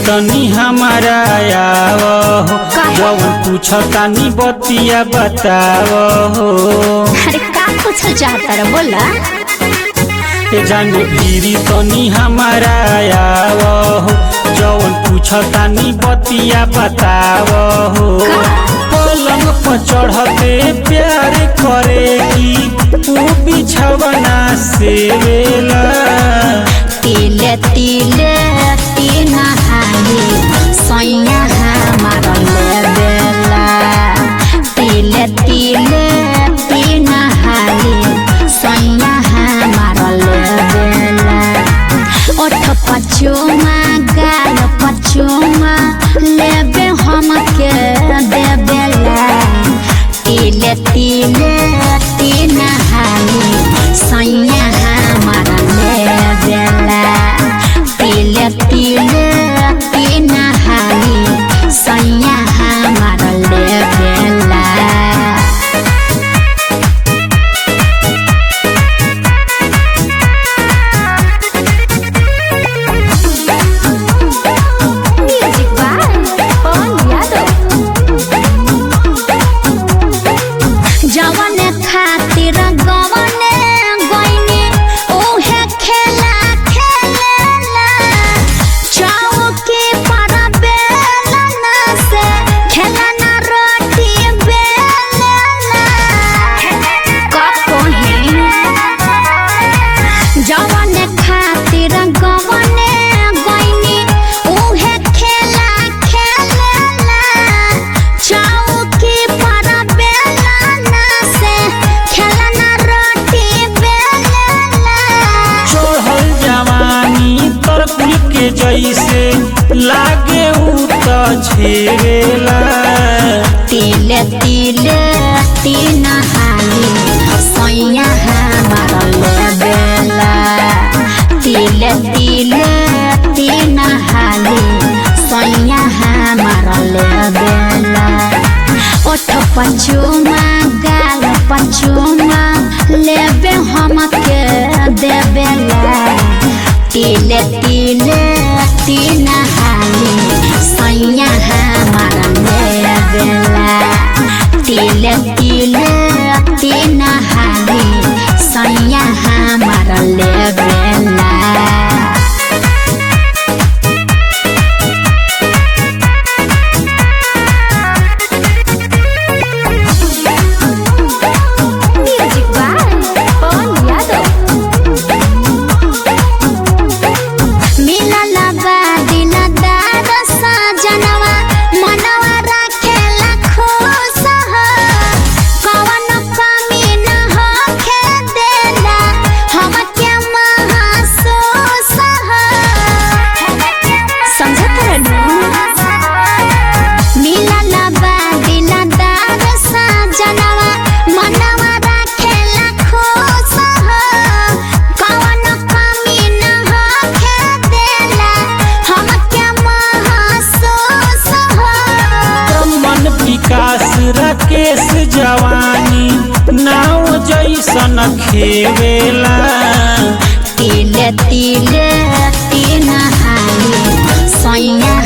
तनी हमारा आव हो काहे? जवन पूछतानी बतिया बताव हो अरे का पूछल चाहता रे बोला ए जाने भीरी तनी हमारा आव हो जवन पूछतानी बतिया बताव हो का? पलंग पर चढ़ते प्यार करेगी ऊ बिछवना से वेला तिले तिले तीन हाली सैया हमारा ले बेला तिले तिले तीन हाली सैया हमारा ले बेला ओठ पचुमा गाल पचुमा लेबे हम के दे बेला तिले तिले तीन हाली सैया हमारा ले बेला तिले तिले तीन हाली सैया हमारा ले बेला म्यूजिक बाय पवन यादव जवन खातिर गवने गइनी ओहे खेला खेलेला चौकी पर बेलना से खेलना रोटी बेलना कहीं जवन खातिर गवने गइनी उहे खेला खेलेला चौकी पर बेलना से खेलना रोटी बेलेला चढ़ल जवानी तरकुल के जैसे लागे ऊ त छेवेला तिले तिले तीन हाली सैया हमारा ले बेला तिले तिले तीन हाली सैया हमारा ले बेला ओठ पचुमा गाल पचुमा लेबे हम के देबेला तिले तिले तीन हाली सैया हमारा ले बेला तिले तिले तीन हाली सैया हमारा ले बेला म्यूजिक बाय पवन यादव मिलल बा दिलदार सजनवा मनवा राखेला खुश हो कवन कमी न होखे देला हमके महसूस हो समझत रहनु मिलल बा दिलदार सजनवा मनवा राखेला खुश हो कवन कमी न होखे देला हमके महसूस हो मन विकास राकेश जवानी नाव जैसन खेवेला तिले तिले तीन हाली सैया